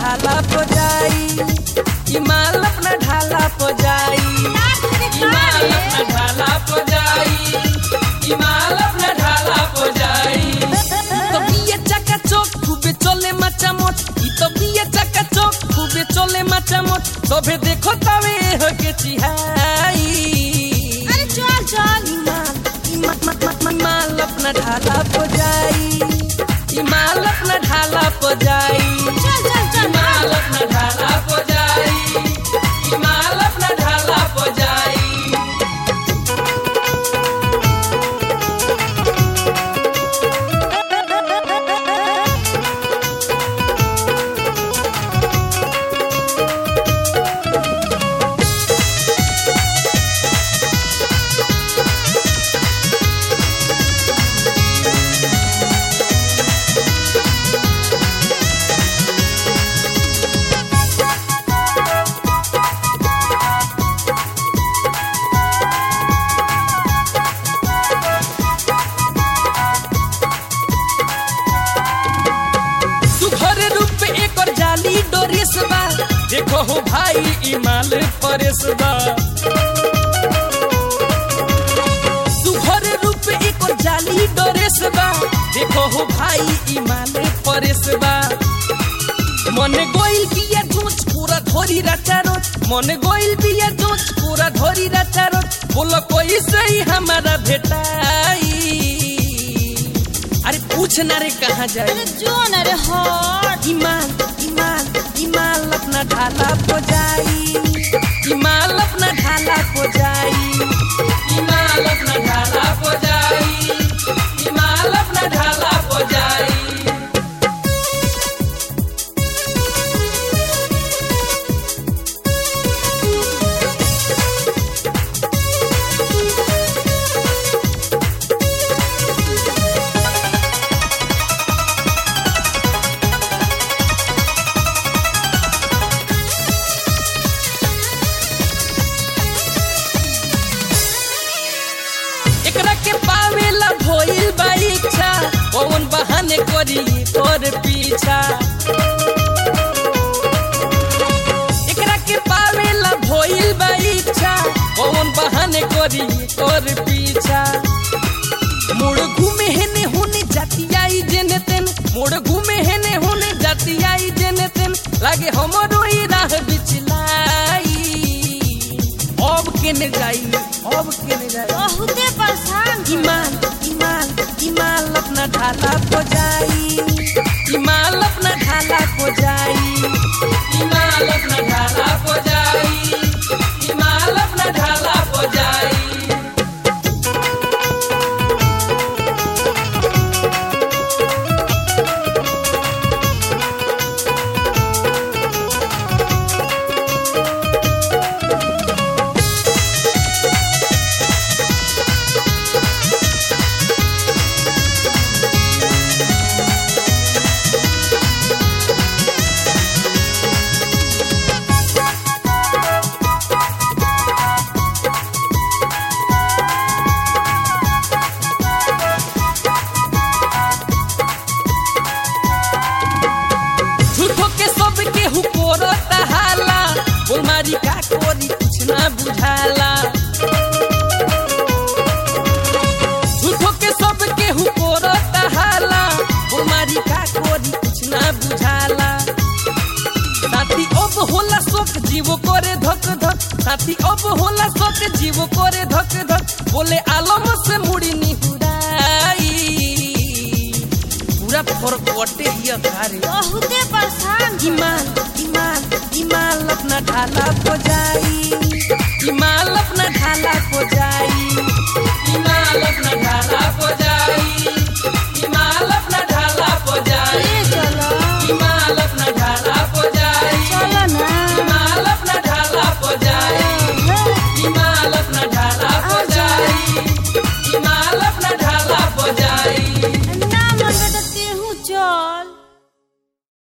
ढाला पो जाई ई माल अपना ढाला पो जाई ई माल अपना ढाला पो जाई ई माल अपना ढाला पो जाई तो बिया चका चौक खूबे चले माचा मोट ई तो बिया चका चौक खूबे चले माचा मोट सभे देखो तवे हो के चिहाई अरे चल चल ई माल ई मा- मा- मा- मा- माल अपना ढाला पो जाई ई माल अपना ढाला पो जाई चल चल चल माल अपना ढाला पो जाई ई माल अपना ढाला पो जाई सुघर रूप एकर जाली डोरेस बा देखो हो भाई ई माल परेस बा सुघर रूप एकर जाली डोरेस बा देखो हो भाई ई माल परेस बा মনে গইল বিয়া জোচ পুরা ধরি রাচারো মনে গইল বিয়া জোচ পুরা ধরি রাচারো बोलो कोई सही हमारा भेटाई अरे पूछ ना रे कहाँ जाए अरे जो न रे हट इमाल इमाल इमाल अपना ढाला को जाई इमाल अपना ढाला को जाई इमाल अपना ढाला को जाई इमाल अपना ढाला को जाई एकरा के पावेला भइल बा इच्छा कौन बहाने करी तोर पीछा एकरा के पावेला भइल बा इच्छा कौन बहाने करी तोर पीछा मोड़ घूमे हेने होने जाती आई जेने तेन मोड़ घूमे हेने होने जाती आई जेने तेन लागे हमरो ई राह बिचलाई अब केने जाई अब केने जाई बहुते परेशान छी। इमाल इमाल इमाल अपना ढाला को जाई इमाल अपना ढाला को जाई इमाल अपना ढाला को जाई इमाल अपना ढाला को जाई झूठो के सब के हुकोरता हाला बोलमारी का कोरी कुछ ना बुझाला झूठो के सब के हुकोरता हाला बोलमारी का कोरी कुछ ना बुझाला साथी अब होला शोक जीव करे धक धक साथी अब होला शोक जीव करे धक धक बोले आलम से मुड़ी निहुराई पूरा फरकटे हिया खारे बहुते परेशान छी। इमाल इमाल इमाल अपना ढाला को जाई इमाल अपना ढाला को जाई इमाल अपना ढाला को जाई